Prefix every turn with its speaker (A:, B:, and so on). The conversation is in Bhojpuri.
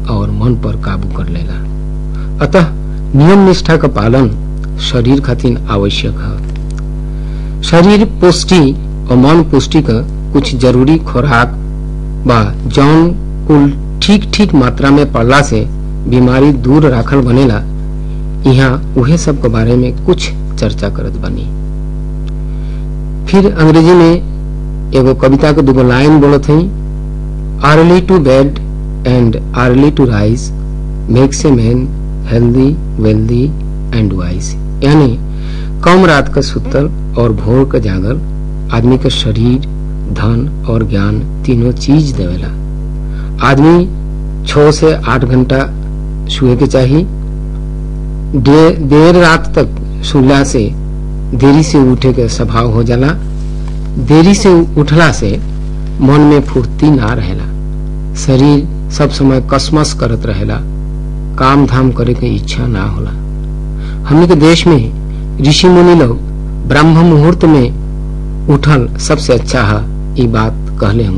A: और मन पर काबू कर लेला अतः नियम निष्ठा का पालन शरीर खातिर आवश्यक है शरीर पुष्टि और मन पुष्टि का कुछ जरूरी खुराक बा जौन कुल ठीक ठीक मात्रा में पड़ला से बीमारी दूर राखल बनेला यहाँ उहे सब के बारे में कुछ चर्चा करत बनी फिर अंग्रेजी में एगो कविता के दूगो लाइन बोलत हई early to bed and early to rise makes a man healthy wealthy and wise यानी कम रात का सुतल और भोर का जागल आदमी का शरीर धन और ज्ञान तीनों चीज देवेला आदमी छ से आठ घंटा सोए के चाहिए दे, देर रात तक सुला से देरी से उठे के स्वभाव हो जाला देरी से उठला से मन में फुर्ती ना रहेला शरीर सब समय कसमस करत रहेला काम धाम करे के इच्छा ना होला हमने के देश में ऋषि मुनि लोग ब्रह्म मुहूर्त में उठल सबसे अच्छा है ये बात कहले हम